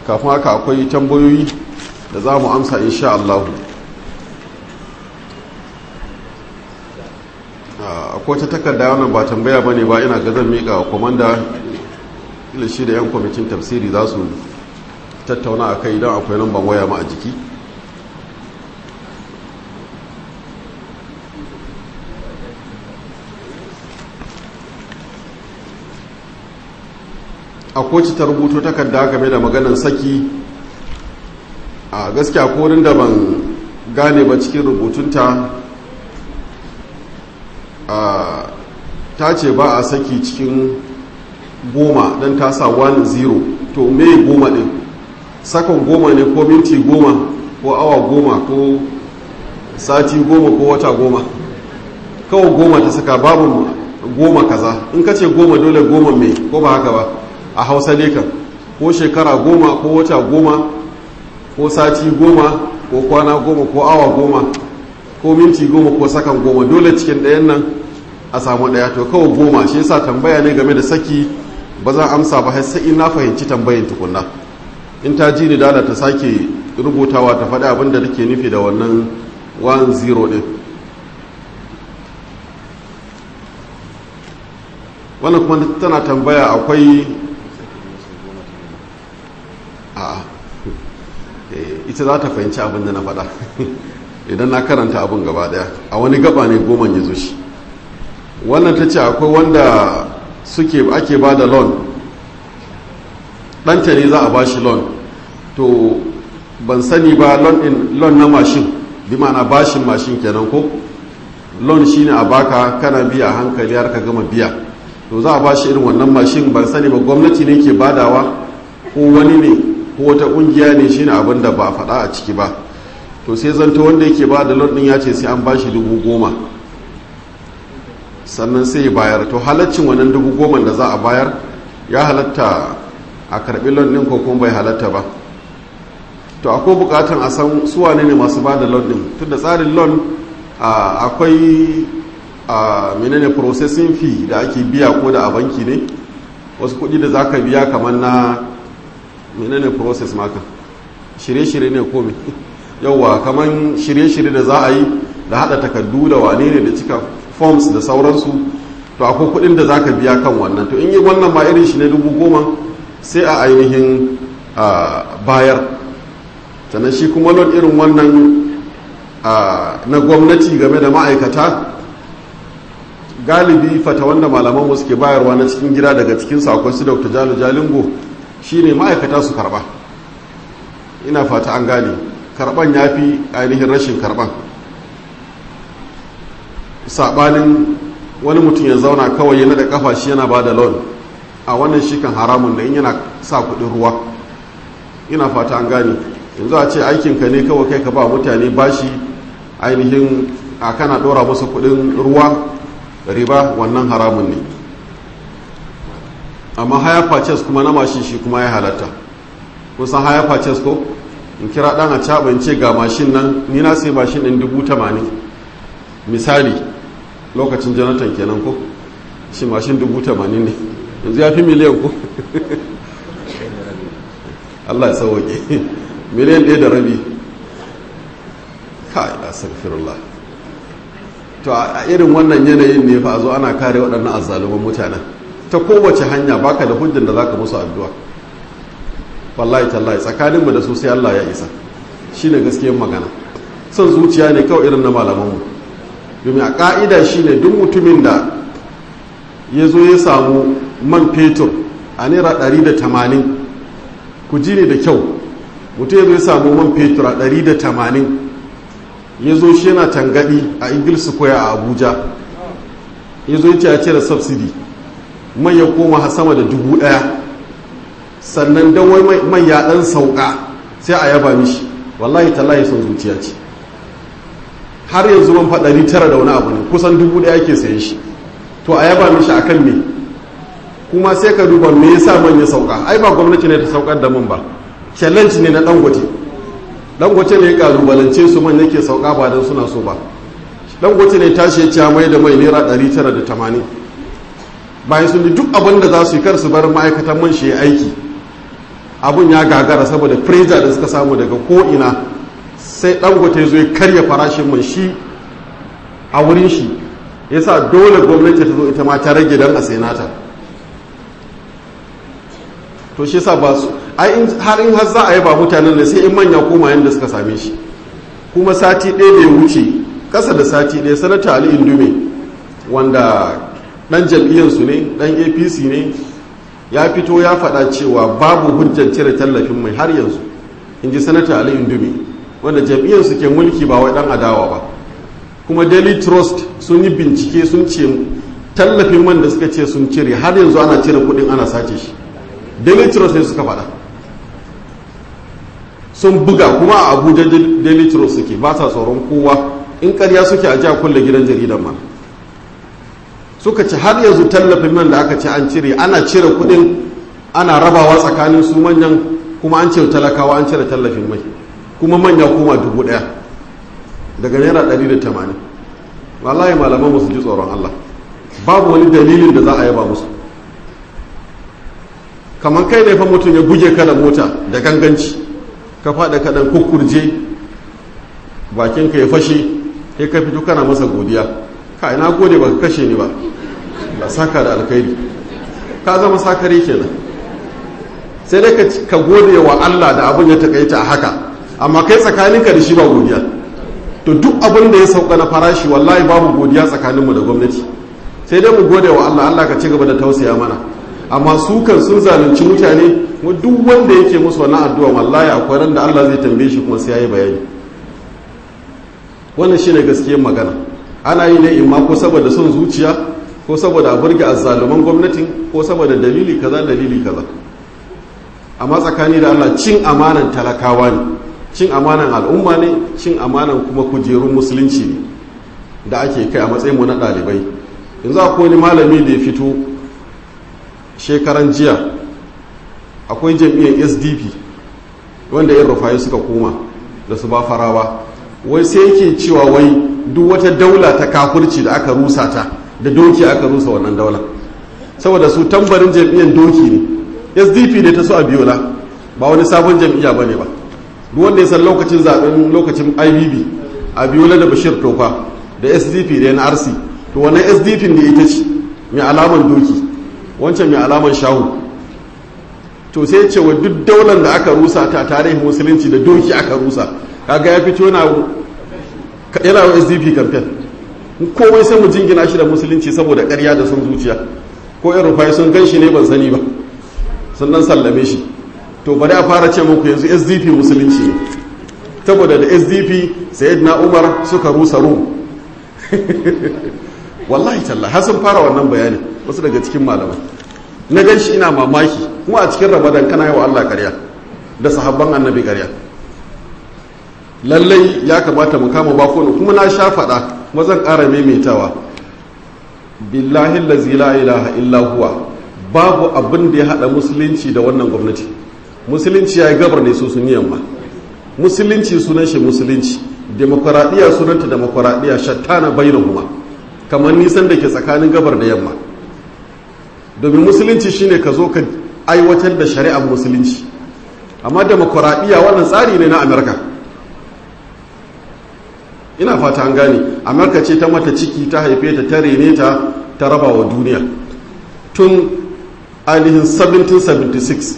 kafin haka akwai tambayoyi da za mu amsa insha Allah akwai ta takarda wannan ba tambaya ba ne ba ina ga zan miƙa wa kwamanda shi da 'yan kwamitin tafsiri za su tattauna a kai idan akwai lambar waya ma a jiki a koci ta rubuto takarda game da maganar saki a gaskiya korin da ban gane ba cikin rubutunta ta ce ba a saki cikin goma don ta sa 1-0 to me goma din sakon goma ne ko minti goma ko awa goma ko sati goma ko wata goma kawai goma ta saka babu goma kaza in ka ce goma dole goma mai ko ba haka ba a hausa ne kan ko shekara goma ko wata goma ko sati goma ko kwana goma ko awa goma ko minti goma ko sakan goma dole cikin ɗayan nan a samu ɗaya to kawai goma shi yasa tambaya ne game da saki ba za amsa ba sai in na fahimci tambayin tukunna in ta ji ni dala ta sake rubutawa ta faɗi abin da take nufi da wannan 1-0 ɗin wannan kuma tana tambaya akwai a ita za ta fahimci abin da na faɗa idan na karanta abin gaba ɗaya a wani gaba ne goma ya zo shi wannan ta ce akwai wanda suke ake ba da loan ɗanta ne za a ba shi loan to ban sani ba loan na mashin bi mana bashin mashin kenan ko loan shine a baka kana biya hankali har ka gama biya to za a ba shi irin wannan mashin ban sani ba gwamnati ne ke badawa ko wani ne ko wata kungiya ne shine abin da ba a faɗa a ciki ba to sai zanto wanda yake ba da loan din ya ce sai an ba shi dubu goma sannan sai ya bayar to halaccin wannan dubu goma da za a bayar ya halatta a karbi loan din ko kuma bai halatta ba to akwai bukatan a san suwa ne masu ba da loan din tunda tsarin loan akwai a menene processing fee da ake biya ko da a banki ne wasu kudi da zaka biya kamar na menene process maka shirye-shirye ne komi yauwa kamar shirye-shirye da za a yi da hada takardu da wane ne da cika forms da sauransu to akwai kudin da zaka biya kan wannan to in yi wannan ma irin shi ne dubu goma sai a ainihin bayar sannan shi kuma lon irin wannan na gwamnati game da ma'aikata galibi fata wanda malaman suke bayarwa na cikin gida daga cikin akwai su dr jalo jalingo shine ma'aikata su karba ina fata an gane karban ya fi ainihin rashin karban sabanin wani mutum ya zauna kawai yana da kafa shi yana ba da loan a wannan shi kan haramun da in yana sa kudin ruwa ina fata an gane yanzu a ce aikinka ne kawai kai ka ba mutane bashi ainihin a kana dora musu kudin ruwa riba wannan haramun ne amma haya purchase kuma na mashin shi kuma ya halatta kusan haya purchase ko in kira dan a caɓa ce ga mashin nan ni na sai mashin ɗin dubu tamanin misali lokacin jonathan kenan ko shi mashin dubu tamanin ne yanzu ya fi miliyan ko allah ya sauwaƙe miliyan ɗaya da rabi kai astaghfirullah to a irin wannan yanayin ne fa a zo ana kare waɗannan azzaluman mutanen ta kowace hanya baka da hujjan da zaka musu addu'a wallahi tallahi tsakaninmu da su sai Allah ya isa shine gaskiyar magana son zuciya ne kawai irin na malamanmu domin a ka'ida shine duk mutumin da ya zo ya samu man fetur a naira 180 ku ji ne da kyau mutum ya zo ya samu man fetur a 180 ya zo shi yana tangadi a ingil square a abuja ya zo ya ce ya cire subsidy man ya koma sama da dubu daya sannan don wai man ya dan sauka sai a yaba mishi wallahi tallahi son zuciya ce har yanzu man faɗari tara da wani abu ne kusan dubu daya ke sayan shi to a yaba mishi akan me kuma sai ka duba me yasa man ya sauka ai ba gwamnati ne ta saukar da man ba challenge ne na dangote dangote ne ya kalubalance su man yake sauka ba don suna so ba dangote ne tashi ya ci mai da mai naira 980 bayan sun ji duk abin da za su yi kar su bar ma'aikatan man shi ya aiki abun ya gagara saboda pressure da suka samu daga ko'ina sai dangote zo ya karya farashin man shi a wurin shi yasa dole gwamnati ta zo ita ma ta rage don a senata to shi sa ba su ai har in har za a yi ba mutanen da sai in manya koma yadda suka same shi kuma sati ɗaya bai wuce ƙasa da sati ɗaya sanata ali indume wanda ɗan jam'iyyarsu ne ɗan apc ne ya fito ya faɗa cewa babu hujjar cire tallafin mai har yanzu in ji sanata ali indume wanda jam'iyyarsu ke mulki ba wai ɗan adawa ba kuma daily trust sun yi bincike sun ce tallafin man da suka ce sun cire har yanzu ana cire kuɗin ana sace shi daily trust ne suka faɗa sun buga kuma a abuja daily trust suke ba sa tsoron kowa in karya suke a jiya kulle gidan jaridan ma suka ci har yanzu tallafin man da aka ce an cire ana cire kudin ana rabawa tsakanin su manyan kuma an ce talakawa an cire tallafin mai kuma manya kuma dubu daya daga naira 180 wallahi malaman musu ji tsoron allah babu wani dalilin da za a yaba musu kamar kai ne fa mutum ya buge ka da mota da ganganci ka faɗa kaɗan kukkurje bakinka ya fashe sai ka fito kana masa godiya ka ina gode ba ka kashe ni ba ba saka da alkhairi ka zama sakari kenan sai dai ka gode wa Allah da abin ya takaita a haka amma kai tsakaninka da shi ba godiya to duk abin da ya sauka na farashi wallahi babu godiya tsakaninmu da gwamnati sai dai mu gode wa Allah Allah ka ci gaba da tausaya mana amma su kan sun zalunci mutane duk wanda yake musu wannan addu'a wallahi akwai ran da Allah zai tambaye shi kuma sai yayi bayani wannan shine gaskiyar magana ana yi ne imma ko saboda son zuciya ko saboda a burge azzaluman gwamnatin ko saboda dalili kaza dalili kaza amma tsakani da Allah cin amanan talakawa ne cin amanan al'umma ne cin amanan kuma kujerun musulunci ne da ake kai a matsayin mu na ɗalibai yanzu akwai wani malami da ya fito shekaran jiya akwai jam'iyyar sdp wanda yin rufayi suka koma da su ba farawa wai sai yake cewa wai duk wata daula ta kafurci da aka rusa ta da doki aka rusa wannan daula saboda su tambarin jam'iyyar doki ne sdp ne ta so a biyola ba wani sabon jam'iyya ba ne ba duk wanda ya san lokacin zaben lokacin ibb a biyola da bashir tofa da sdp da nrc to wannan sdp ne ita ce mai alaman doki wancan mai alaman shahu to sai ce wa duk daular da aka rusa ta tarihin musulunci da doki aka rusa kaga ya fito yana yana wa sdp campaign komai sai mu jingina shi da musulunci saboda karya da sun zuciya ko yan rufai sun gan shi ne ban sani ba sun dan sallame shi to bari a fara ce muku yanzu sdp musulunci ne saboda da sdp sayyidina umar suka rusa rum wallahi talla har sun fara wannan bayani wasu daga cikin malamai na gan shi ina mamaki kuma a cikin ramadan kana yi wa allah karya da sahabban annabi karya lallai ya kamata mu kama bakonu kuma na sha faɗa kuma zan ƙara maimaitawa billahi lazi la ilaha illa huwa babu abin da ya haɗa musulunci da wannan gwamnati musulunci ya yi gabar ne su sun yamma musulunci sunan shi musulunci demokuraɗiyya sunanta demokuraɗiyya shattana bainahuma kamar nisan da ke tsakanin gabar da yamma domin musulunci shine ka zo ka aiwatar da shari'ar musulunci amma demokuraɗiyya wannan tsari ne na amurka ina fata an gane amurka ce ta mata ciki ta haife ta ta rene ta ta raba wa duniya tun ainihin 1776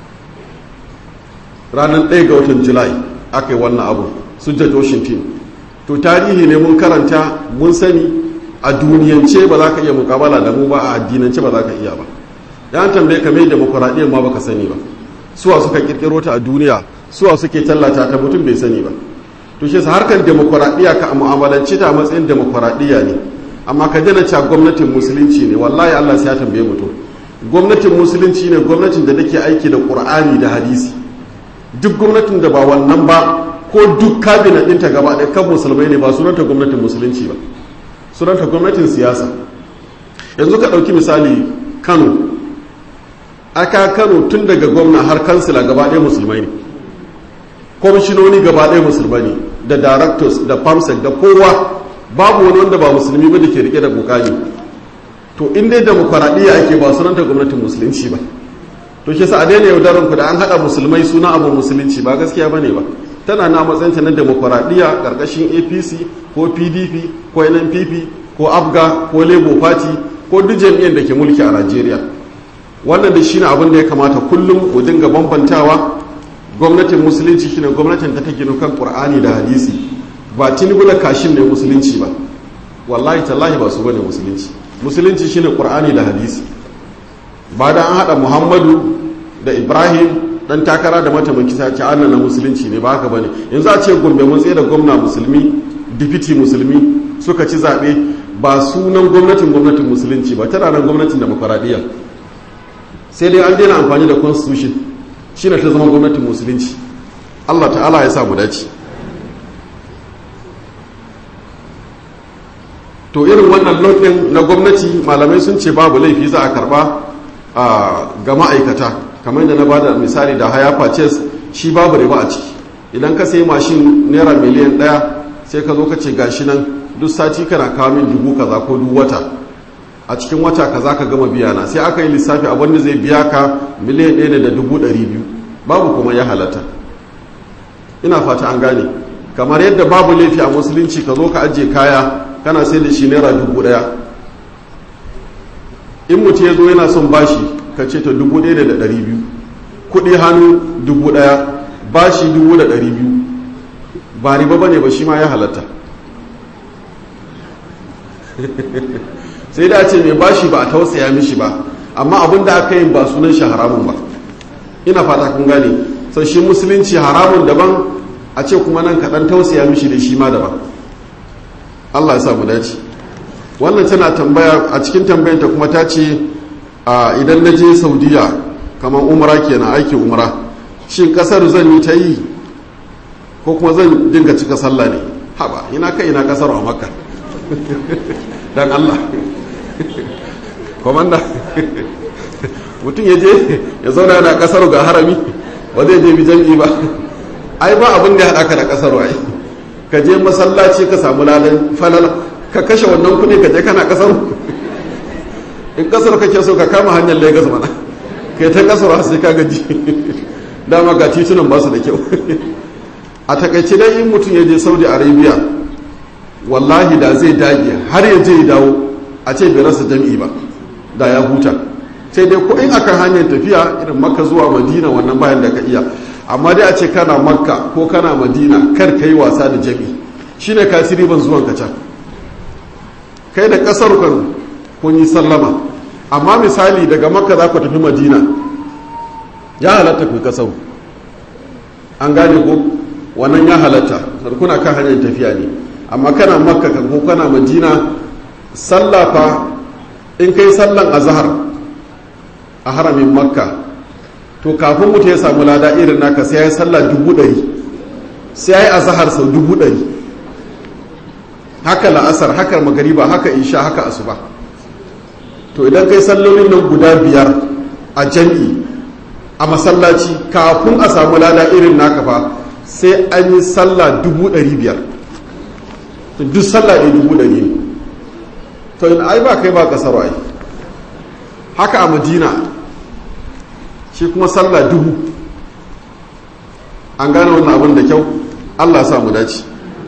ranar 1 ga watan julai aka yi wannan abu su george washington to tarihi ne mun karanta mun sani a duniyance ba za ka iya mukabala da mu ba a addinance ba za ka iya ba ya tambaye ka mai demokuraɗiyyar ma baka sani ba suwa suka kirkiro ta a duniya suwa suke tallata ta mutum bai sani ba to shi sa harkar demokuraɗiyya ka mu'amalanci ta a matsayin demokuraɗiyya ne amma ka dana cewa gwamnatin musulunci ne wallahi Allah sai ya tambaye mutum gwamnatin musulunci ne gwamnatin da take aiki da qur'ani da hadisi duk gwamnatin da ba wannan ba ko duk kabinet ɗinta gaba ɗaya kan musulmai ne ba sunanta gwamnatin musulunci ba sunanta gwamnatin siyasa yanzu ka ɗauki misali kano aka kano tun daga gwamna har kansila gaba ɗaya musulmai ne kwamishinoni gaba ɗaya musulmai ne da directors da famsec da kowa babu wani wanda ba musulmi ba da ke rike da bukani to in dai demokuraɗiyya ake ba sunanta gwamnatin musulunci ba to shi sa a daina yaudaran ku da an haɗa musulmai suna abu musulunci ba gaskiya ba ne ba tana na matsayinta na demokuraɗiyya ƙarƙashin apc ko pdp ko nnpp ko abga ko labour party ko duk jam'iyyar da ke mulki a najeriya wannan da shine abin da ya kamata kullum mu dinga bambantawa gwamnatin musulunci shine gwamnatin ta take kan qur'ani da hadisi ba tinubu da kashin ne musulunci ba wallahi tallahi ba su bane musulunci musulunci shine qur'ani da hadisi ba da an hada muhammadu da ibrahim dan takara da mataimaki sa ce na musulunci ne ba haka bane yanzu a ce gombe mun tsaye da gwamna musulmi dipiti musulmi suka ci zaɓe ba sunan gwamnatin gwamnatin musulunci ba tana nan gwamnatin demokuraɗiyya sai dai an daina amfani da constitution shine ta zama gwamnatin musulunci allah ta'ala ya sa mu dace to irin wannan lodin na gwamnati malamai sun ce babu laifi za a karba ga ma'aikata kamar da na ba da misali da haya purchase shi babu riba a ciki idan ka sai mashin naira miliyan daya sai ka zo ka ce gashi nan duk sati kana kawo min dubu kaza ko duk wata a cikin wata kaza ka gama biya na sai aka yi lissafi a wanda zai biya ka miliyan ɗaya da dubu ɗari biyu babu kuma ya halatta ina fata an gane kamar yadda babu laifi a musulunci ka zo ka ajiye kaya kana sai da shi naira dubu ɗaya in mutu ya zo yana son bashi ka ce ta dubu ɗaya da ɗari biyu kuɗi hannu dubu ɗaya bashi dubu da ɗari biyu ba riba ba ne ba shi ma ya halatta sai da ce mai bashi ba a tausaya mishi ba amma abin da aka yi ba sunan shi haramun ba ina fata kun gane sau shi musulunci haramun daban a ce kuma nan kaɗan tausaya mishi da shi ma daban allah ya samu dace wannan tana tambaya a cikin tambayanta kuma ta ce idan na je saudiya kamar umra kenan aiki umra shin kasar zan yi ta yi ko kuma zan dinga cika sallah ne haba ina kai ina kasar a makka dan allah komanda mutum ya je ya zauna yana kasar ga harami ba zai je bi jam'i ba ai ba abin da ya haɗa ka da kasar ai ka je masallaci ka samu ladan falala ka kashe wannan kuɗi ka je kana kasar in kasar kake so ka kama hanyar lagos mana kai ta kasar sai ka gaji dama ga titunan ba su da kyau a takaice dai in mutum ya je saudi arabia wallahi da zai dage har ya je ya dawo a ce bai rasa jam'i ba da ya huta sai dai ko in akan hanyar tafiya irin makka zuwa madina wannan bayan da ka iya amma dai a ce kana makka ko kana madina kar ka yi wasa da jam'i shine kasiri ban zuwan ka can kai da kasar kan kun yi sallama amma misali daga makka za ku tafi madina ya halatta ku kasau an gane ko wannan ya halatta kuna kan hanyar tafiya ne amma kana makka kan ko kana madina sallafa in kai sallan azhar a haramin makka to kafin mutu ya samu lada irin naka sai ya yi sallah dubu ɗari sai ya yi azhar sau dubu ɗari haka la'asar haka magariba haka isha haka asuba to idan kai sallolin nan guda biyar a jam'i a masallaci kafin a samu lada irin naka fa sai an yi sallah dubu ɗari biyar duk sallah ɗaya dubu ɗari ne to in ai ba kai ba ƙasar ai haka a madina shi kuma sallah dubu an gane wannan abin da kyau allah sa mu dace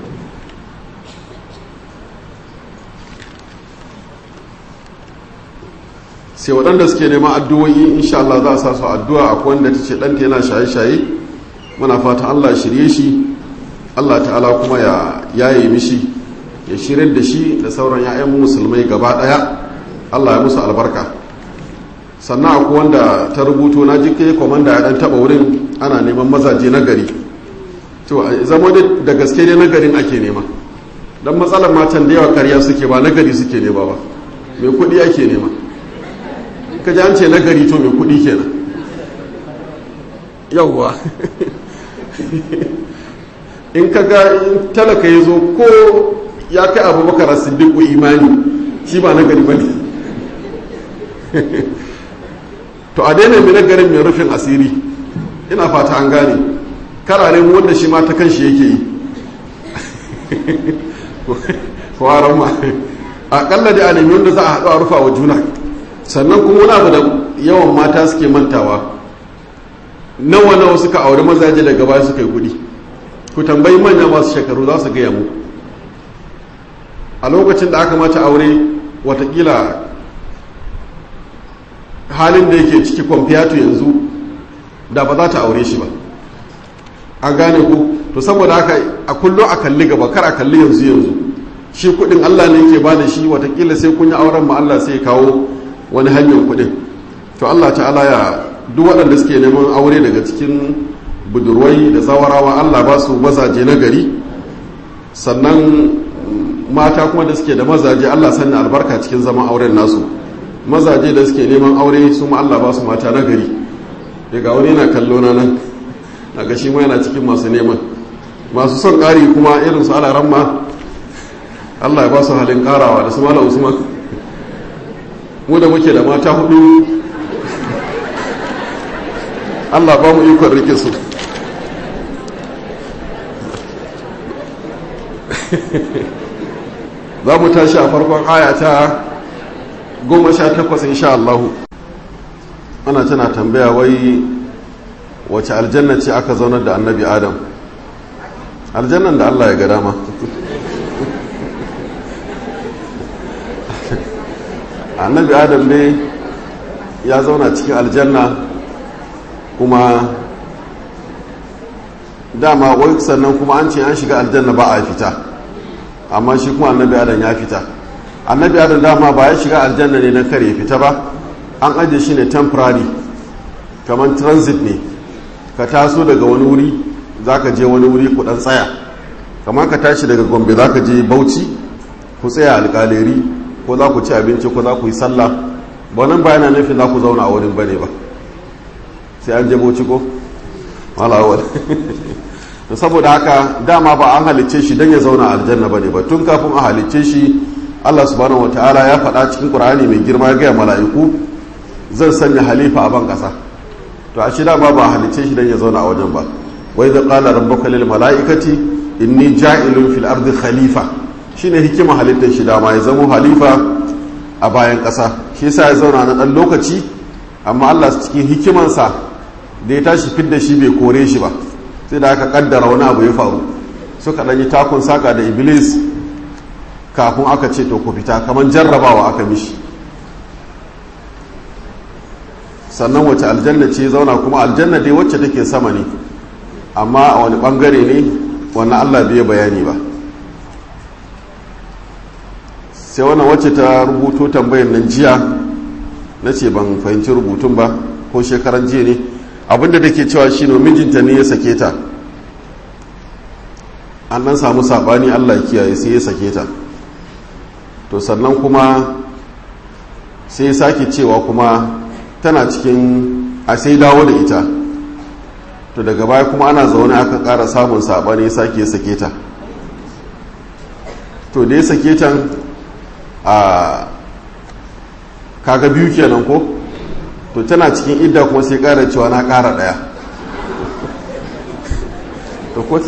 sai waɗanda suke neman addu'o'i insha Allah za a sa su addu'a akwai wanda ta ce ɗanta yana shaye-shaye muna fatan Allah shirye shi Allah ta'ala kuma ya yaye mishi ya shirin da shi da sauran ya'yan musulmai gaba ɗaya Allah ya musu albarka sannan akwai wanda ta rubuto na jike kwamanda ya ɗan taɓa wurin ana neman mazaje na gari to zama da gaske ne na garin ake nema don matsalar matan da yawa karya suke ba na gari suke nema ba mai kuɗi ake nema ka ji an ce nagari to mai kudi kenan yauwa in ka ga talaka ya zo ko ya kai abubakar siddiqu imani shi ba nagari ba ne to a daina mai nagarin mai rufin asiri ina fata an gane karare wanda shi ma ta kan shi yake yi kwaran ma aƙalla da a nemi wanda za a haɗu a rufa wa juna sannan kuma wani abu da yawan mata suke mantawa nawa nawa suka auri mazaje daga baya suka yi kuɗi ku tambayi manya masu shekaru za su gaya mu a lokacin da aka mata aure watakila halin da yake ciki kwamfiyatu yanzu da ba za ta aure shi ba an gane ku to saboda haka a kullum a kalli gaba kar a kalli yanzu yanzu shi kudin allah ne ke ba da shi watakila sai kun yi auren ma allah sai kawo wani hanyar kudin to allah ta'ala ya duk waɗanda suke neman aure daga cikin budurwai da zawarawa allah ba su mazaje na gari sannan mata kuma da suke da mazaje allah sanya albarka cikin zaman auren nasu mazaje da suke neman aure su ma allah ba su mata na gari daga wani na kallo na nan a gashi ma yana cikin masu neman masu son ƙari kuma irin su alaran ma allah ya ba su halin ƙarawa da su mala usman mu da muke da mata hudu allah ba mu ikon rike su za mu tashi a farkon aya ta goma sha takwas insha Allahu ana tana tambaya wai wace aljanna ce aka zaunar da annabi adam aljannan da Allah ya ga dama annabi adam ne ya zauna cikin aljanna kuma dama wai sannan kuma an ce an shiga aljanna ba a fita amma shi kuma annabi adam ya fita annabi adam dama ba ya shiga aljanna ne na kare fita ba an ajiye shi ne temporary kamar transit ne ka taso daga wani wuri za ka je wani wuri ku dan tsaya kamar ka tashi daga gombe za ka je bauchi ku tsaya alkaleri ko za ku ci abinci ko za ku yi sallah ba nan ba yana nufin za ku zauna a wurin bane ba sai an je bauchi ko malawar to saboda haka dama ba an halicce shi don ya zauna a aljanna bane ba tun kafin a halicce shi Allah subhanahu wataala ya faɗa cikin Qur'ani mai girma ya gaya mala'iku zan sanya halifa a ban ƙasa to a shi dama ba halicce shi don ya zauna a wajen ba wai da qala rabbuka lil mala'ikati inni ja'ilun fil ardi khalifa shine hikima halittar shi dama ya zama halifa a bayan ƙasa shi yasa ya zauna na ɗan lokaci amma Allah cikin hikimansa da ya tashi fidda shi bai kore shi ba sai da aka kaddara wani abu ya faru suka ɗan yi takun saka da iblis kafin aka ce to ku fita kamar jarrabawa aka mishi sannan wace aljanna ce zauna kuma aljanna dai wacce take sama ne amma a wani bangare ne wannan allah bai bayani ba sai wannan wacce ta rubuto tambayar nan jiya na ce ban fahimci rubutun ba ko shekaran jiya ne abinda da ke cewa shi mijinta ne ya sake ta an nan samu sabani allah kiyaye sai ya sake ta to sannan kuma sai ya sake cewa kuma tana cikin a sai dawo da ita to daga baya kuma ana zaune aka ƙara samun sabani ya sake ya sake ta to da ya sake ta a kaga biyu kenan ko to tana cikin idda kuma sai ƙara cewa na ƙara ɗaya to ko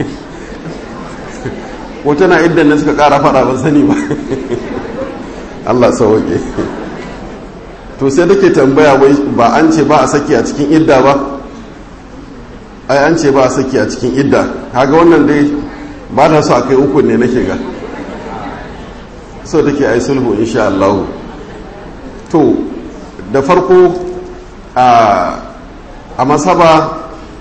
ko tana iddan da suka ƙara fara ban sani ba Allah sauke to sai take tambaya wai ba an ce ba a saki a cikin idda ba ai an ce ba a saki a cikin idda kaga wannan dai ba ta so a kai uku ne nake ga so take ai sulhu insha Allah to da farko a masaba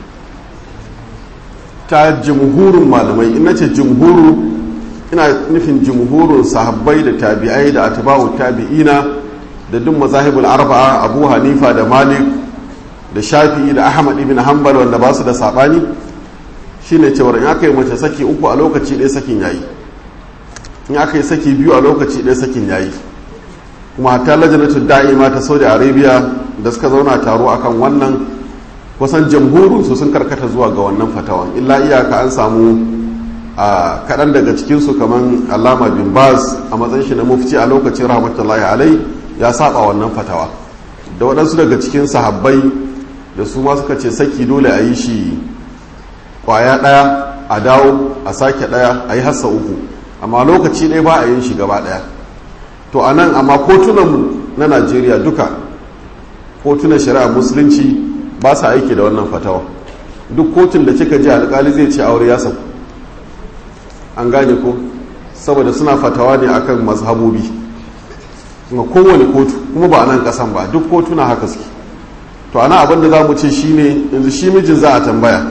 ta jumhurin malamai ina ce jumhuru ina nufin jumhurin sahabbai da tabi'ai da atba'u tabi'ina da duk mazahibul arba'a abu hanifa da malik da shafi'i da ahmad ibn hanbal wanda ba su da sabani shine cewar in aka yi mace saki uku a lokaci ɗaya sakin yayi in aka yi saki biyu a lokaci ɗaya sakin yayi kuma ta lajanatu da'ima ta saudi arabia da suka zauna taro akan wannan kusan jamhurin su sun karkata zuwa ga wannan fatawan illa iyaka an samu a kaɗan daga cikinsu kamar alama bin baz a matsayin shi na mufti a lokacin rahmatullahi alai ya saba wannan fatawa da waɗansu daga cikin sahabbai da su ma suka ce saki dole a yi shi kwaya ɗaya a dawo a sake ɗaya a yi hassa uku amma lokaci ɗaya ba a yin shi gaba ɗaya to a nan amma kotunanmu na najeriya duka kotunan shari'a musulunci ba sa aiki da wannan fatawa duk kotun da kika ji alkali zai ce aure ya sauku an gane ko saboda suna fatawa ne akan mazhabobi kuma kowane kotu kuma ba a nan kasan ba duk kotuna haka suke to ana abin da za mu ce shine yanzu shi mijin za a tambaya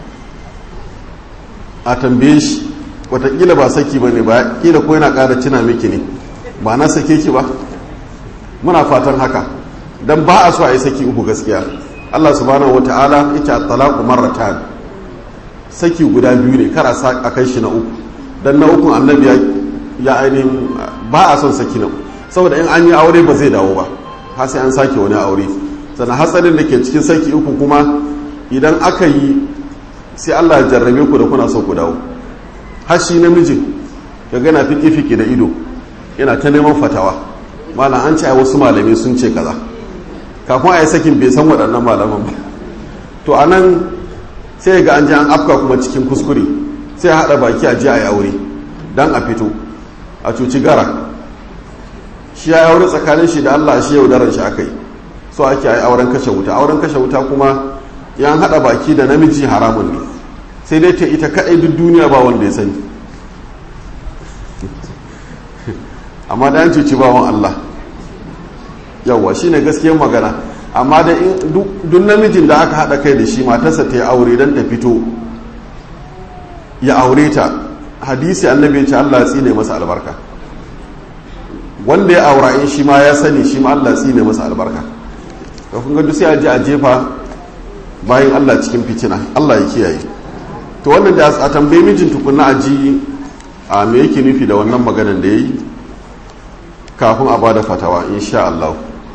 a tambaye shi watakila ba saki ba ne ba kila ko yana ƙara cina miki ne ba na sake ki ba muna fatan haka don ba a so a yi saki uku gaskiya allah subhanahu wa ta'ala yake a talaku marratan saki guda biyu ne kara a kai shi na uku don na ukun annabi ya ainihin ba a son saki na uku saboda in an yi aure ba zai dawo ba har sai an sake wani aure sannan hatsarin da ke cikin saki uku kuma idan aka yi sai allah ya jarrabe ku da kuna so ku dawo har shi namijin ya gana fiki-fiki da ido yana ta neman fatawa malam an ce a wasu malamai sun ce kaza kafin a yi sakin bai san waɗannan malaman ba to a nan sai ga an ji an afka kuma cikin kuskure sai haɗa baki a ji a yi aure don a fito a cuci gara shi ya aure tsakanin shi da allah shi yaudaran shi aka yi so ake yi auren kashe wuta auren kashe wuta kuma yan haɗa baki da namiji haramun ne sai dai ta ita kaɗai duk duniya ba wanda ya sani amma da yan cuci bawan Allah yawwa shi ne gaskiyar magana amma da duk namijin da aka haɗa kai da shi matarsa ta yi aure don ta fito ya aure ta hadisi annabi ce Allah tsine masa albarka wanda ya aura in shi ma ya sani shi ma Allah tsine masa albarka da kun ga sai a je a jefa bayan Allah cikin fitina Allah ya kiyaye to wannan da a tambayi mijin tukunna a ji a me yake nufi da wannan maganan da ya yi kafin a bada fatawa insha Allah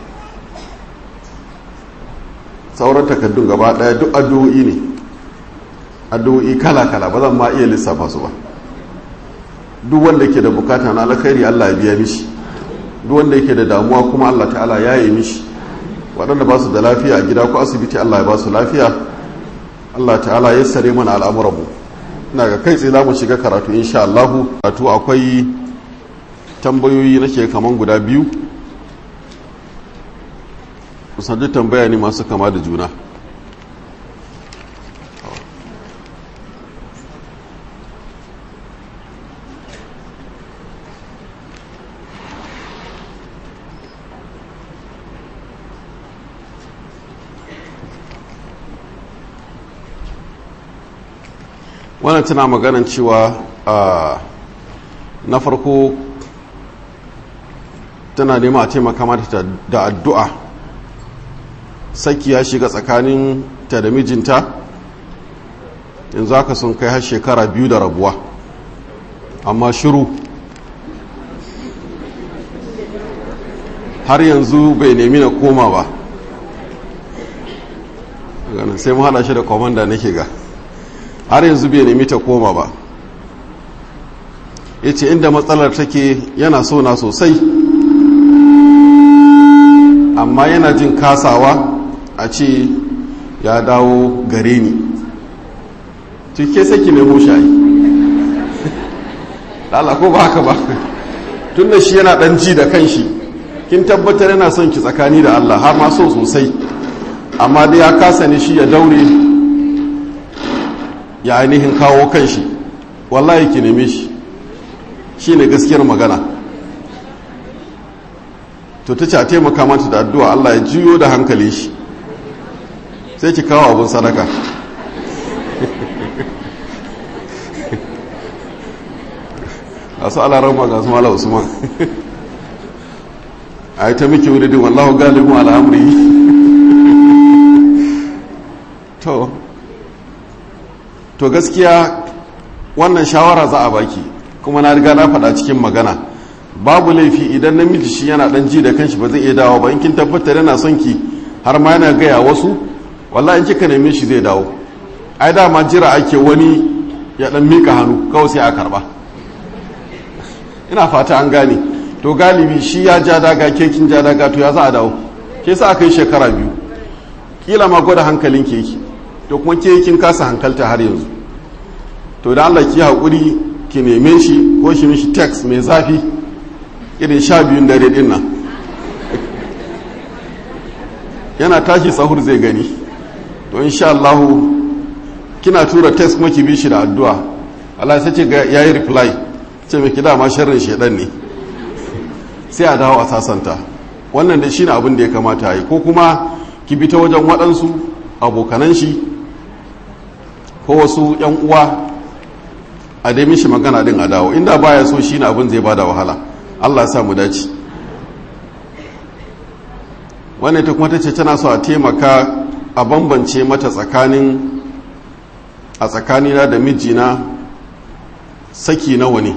sauran takaddun gaba daya duk addu'o'i ne addu'o'i kala-kala ba zan ma iya lissafa su ba duk wanda ke da bukata na alkhairi Allah ya biya mishi duk wanda yake da damuwa kuma Allah ta'ala ya yi mishi waɗanda ba su da lafiya a gida ko asibiti Allah ya ba su lafiya Allah ta'ala ya sare mana al'amuranmu ina ga kai tsaye za mu shiga karatu insha Allahu karatu akwai tambayoyi nake kaman guda biyu kusan duk tambaya ne masu kama da juna wannan tana maganan cewa na farko tana nema a taimaka mata da addu'a saki ya shiga tsakanin ta da mijinta yanzu haka sun kai har shekara biyu da rabuwa amma shiru har yanzu bai nemi na koma ba sai mu hada shi da kwamanda nake ga har yanzu bai nemi ta koma ba ya ce inda matsalar take yana so na sosai amma yana jin kasawa a ce ya dawo gare ni cike sai ki nemo shayi lala ko ba haka ba tun da shi yana dan ji da kanshi kin tabbatar yana son ki tsakani da Allah har ma so sosai amma dai ya kasa ne shi ya daure ya ainihin kawo kanshi wallahi ki neme shi shi ne gaskiyar magana to ta ce a taimaka mata da addu'a Allah ya juyo da hankali shi sai ki kawo abun sadaka a su alarama ga su mala usman a yi ta miki wuridin wallahu galibin al'amuri to to gaskiya wannan shawara za a baki kuma na riga na faɗa cikin magana babu laifi idan namiji shi yana ɗan ji da kanshi ba zai iya dawo ba in kin tabbatar yana son ki har ma yana gaya wasu wallahi in kika neme shi zai dawo ai dama jira ake wani ya ɗan mika hannu kawai sai a karba ina fata an gane to galibi shi ya ja daga ke kin ja daga to ya za a dawo ke sa aka yi shekara biyu kila ma gwada hankalin keki to kuma ke kin kasa hankalta har yanzu to da Allah ki haƙuri ki neme shi ko shi mishi text mai zafi irin sha biyun dare din nan yana tashi sahur zai gani to insha Allah kina tura text kuma ki bi shi da addu'a Allah sai ce ga yayi reply ce me kida ma sharrin shedan ne sai a dawo a sasanta wannan da shine abin da ya kamata yi ko kuma ki bi ta wajen waɗansu abokanan shi ko wasu yan uwa a dai mishi magana din a dawo inda baya so shine abin zai bada wahala Allah ya sa mu dace wannan ita kuma tace tana so a taimaka a bambance mata tsakanin a tsakanina da mijina saki nawa ne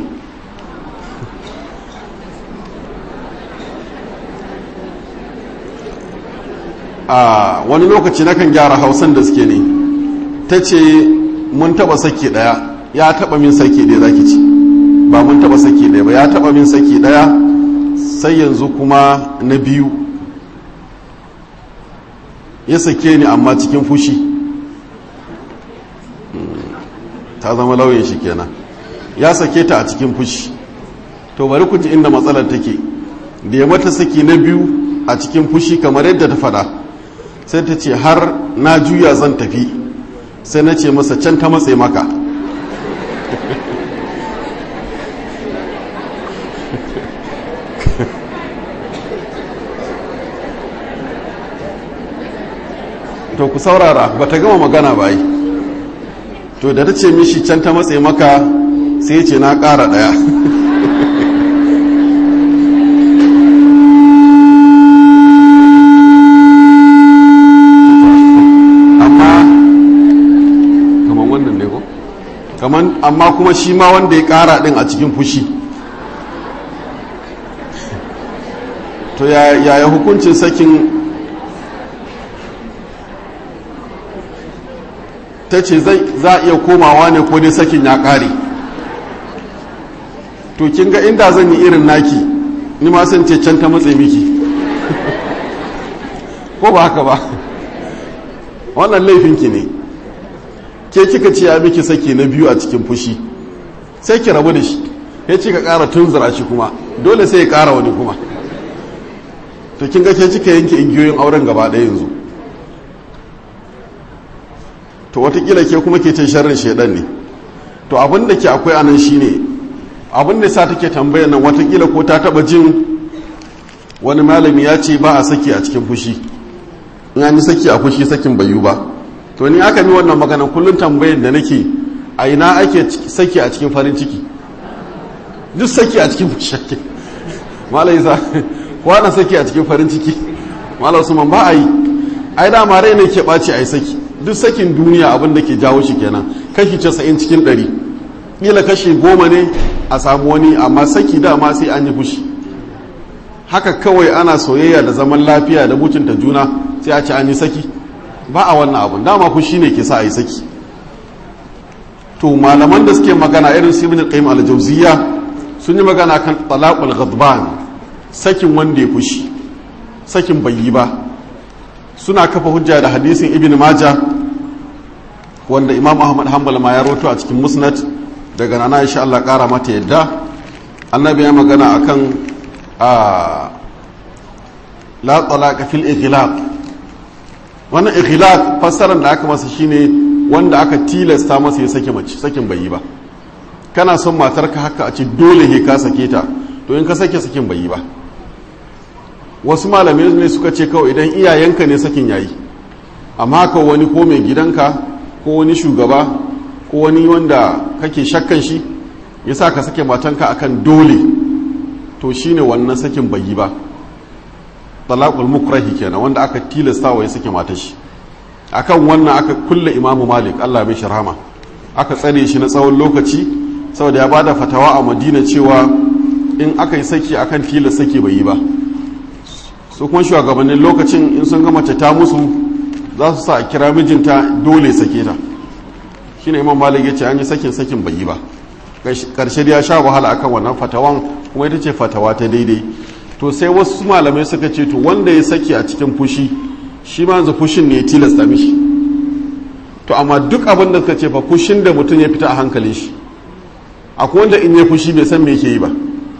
a wani lokaci nakan gyara hausan da suke ne ta ce mun taba saki daya ya taba min saki daya zaki ci ba mun taba saki daya ba ya taba min saki daya sai yanzu kuma na biyu ya sake ni amma cikin fushi ta zama lauyin shi kenan ya sake ta a cikin fushi to bari ku ji inda matsalar take da ya mata saki na biyu a cikin fushi kamar yadda ta fada sai ta ce har na juya zan tafi sai na ce masa can ta matse maka to ku saurara ba ta gama magana ba yi to da ta ce mishi can ta matse maka sai ce na ƙara ɗaya kaman amma kuma shi ma wanda ya kara din a cikin fushi to yaya hukuncin sakin ta ce za a iya komawa ne ko dai sakin ya kare to kin ga inda zan yi irin naki ni ma san ce can ta matse miki ko ba haka ba wannan laifinki ne ke kika ce ya miki sake na biyu a cikin fushi sai ki rabu da shi ya ce ka ƙara tunzura shi kuma dole sai ya ƙara wani kuma to kin ga ke kika yanke igiyoyin auren gaba ɗaya yanzu to watakila ke kuma ke ce sharrin shaidan ne to abin da ke akwai anan shine abin da sa take tambayar nan watakila ko ta taba jin wani malami ya ce ba a saki a cikin fushi in an yi saki a fushi sakin bayu ba to ni aka mi wannan magana kullum tambayar da nake a ina ake saki a cikin farin ciki duk saki a cikin fushi ake malai sa kwana saki a cikin farin ciki malai usman ba a yi ai dama rai ne ke ɓaci a yi saki duk sakin duniya abin da ke jawo shi kenan kashi casa'in cikin ɗari ƙila kashi goma ne a samu wani amma saki dama sai an yi fushi haka kawai ana soyayya da zaman lafiya da mutunta juna sai a ce an yi saki ba a wannan abun dama fushi ne ke sa a yi saki to malaman da suke magana irin su ibn qayyim al-jawziyya sun yi magana kan talaqul ghadban sakin wanda ya fushi sakin bai yi ba suna kafa hujja da hadisin ibn majah wanda imam ahmad hanbal ma ya roto a cikin musnad daga nana insha Allah kara mata yadda annabi ya magana akan a la talaqa fil ighlaq wannan ighlaq fassarar da aka masa shine wanda aka tilasta masa ya sake mace sakin bai yi ba kana son matarka haka a ce dole he ka sake ta to in ka sake sakin bai yi ba wasu malamai ne suka ce kawai idan iyayenka ne sakin yayi amma ka wani ko mai gidanka ko wani shugaba ko wani wanda kake shakkan shi ya sa ka sake matanka akan dole to shine wannan sakin bai yi ba talaqul mukrahi kenan wanda aka tilasta wa ya sake matar shi akan wannan aka kulle imamu malik Allah mai shirhama aka tsare shi na tsawon lokaci saboda ya bada fatawa a madina cewa in aka yi saki akan tilas saki bai yi ba su kuma shugabannin lokacin in sun ga mace ta musu za su sa a kira mijinta dole sake ta shi ne imam malik ya ce an yi sakin sakin bai yi ba karshe ya sha wahala akan wannan fatawan kuma ita ce fatawa ta daidai to sai wasu malamai suka ce to wanda ya saki a cikin fushi shi ma yanzu fushin ne ya tilasta mishi to amma duk abin da suka ce fa fushin da mutum ya fita a hankalin shi akwai wanda in ya fushi bai san me yake yi ba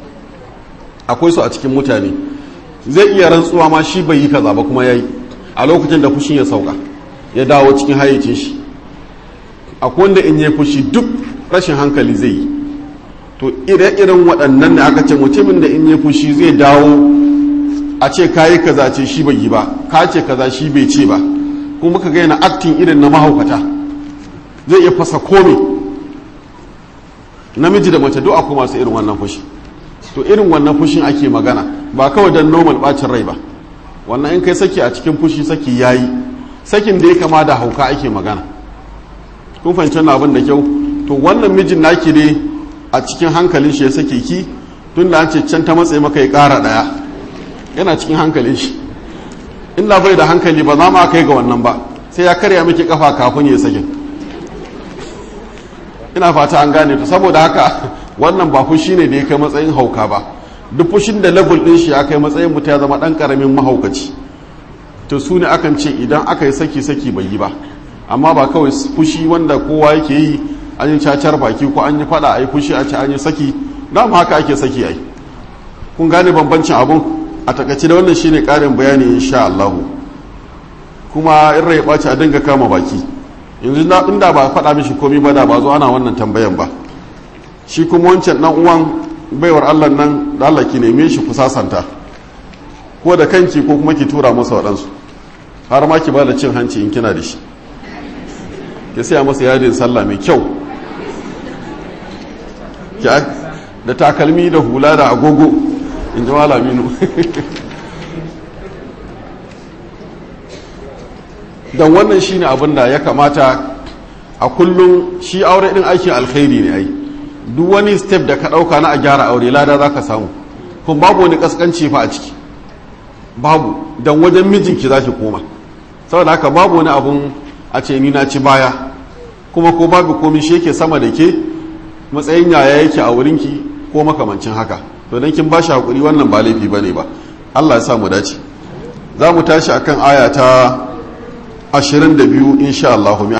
akwai su a cikin mutane zai iya rantsuwa ma shi bai yi kaza ba kuma yayi a lokacin da fushin ya sauka ya dawo cikin hayyacin shi akwai wanda in yi fushi duk rashin hankali zai yi to ire-iren waɗannan da aka ce mutumin da in yi fushi zai dawo a ce kayi kaza ce shi bai yi ba ka ce kaza shi bai ce ba kuma ka gaina aktin irin na mahaukata zai iya fasa kome namiji da mace duk akwai masu irin wannan fushi to irin wannan fushin ake magana ba kawai don normal bacin rai ba wannan in kai saki a cikin fushi saki yayi sakin da ya kama da hauka ake magana kun fahimci wannan abin da kyau to wannan mijin naki ne a cikin hankalin shi ya sake ki tun da an ce can ta matsayi maka ya ƙara ɗaya yana cikin hankalin shi inda bai da hankali ba za ma kai ga wannan ba sai ya karya miki kafa kafin ya sakin ina fata an gane to saboda haka wannan ba fushi ne da ya kai matsayin hauka ba duk fushin da level din shi ya kai matsayin mutum ya zama dan karamin mahaukaci to su ne akan ce idan aka yi saki saki bai yi ba amma ba kawai fushi wanda kowa yake yi an yi cacar baki ko an yi fada a yi fushi a ce an yi saki dama haka ake saki ai kun gane bambancin abun a takaice da wannan shine karin bayani insha Allah kuma in rai ɓaci a dinga kama baki yanzu inda ba faɗa mishi komi ba da ba zo ana wannan tambayan ba shi kuma wancan dan uwan baiwar Allah nan da Allah ki neme shi ku sasanta ko da kanki ko kuma ki tura masa waɗansu har ma ki ba da cin hanci in kina da shi ki saya masa yadin sallah mai kyau da takalmi da hula da agogo in ji malaminu don wannan shine abin da ya kamata a kullum shi aure din aikin alkhairi ne ai duk wani step da ka ɗauka na a gyara aure lada za ka samu kuma babu wani kaskanci fa a ciki babu don wajen mijinki za ki koma saboda haka babu wani abun a ce ni na ci baya kuma ko babu komi shi yake sama da ke matsayin yaya yake a wurinki ko makamancin haka to dan kin bashi hakuri wannan ba laifi bane ba Allah ya sa mu dace za mu tashi akan aya ta 22 insha Allah